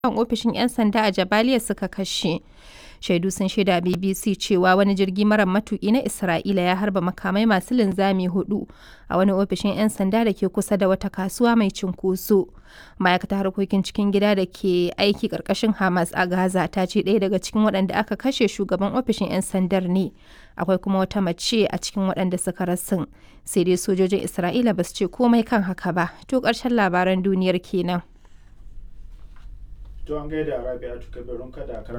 kan ofishin 'yan sanda a Jabaliya suka kashe. Shaidu sun shaida BBC cewa wani jirgi mara matuki na Isra'ila ya harba makamai masu linzami hudu a wani ofishin 'yan sanda da ke kusa da wata kasuwa mai cunkoso. Ma'aikatar harkokin cikin gida da ke aiki ƙarƙashin Hamas a Gaza ta ce ɗaya daga cikin waɗanda aka kashe shugaban ofishin 'yan sandar ne. Akwai kuma wata mace a cikin waɗanda suka rasin. Sai dai sojojin Isra'ila ba su ce komai kan haka ba. To ƙarshen labaran duniyar kenan. To an gaida Rabi'atu Kabirun kada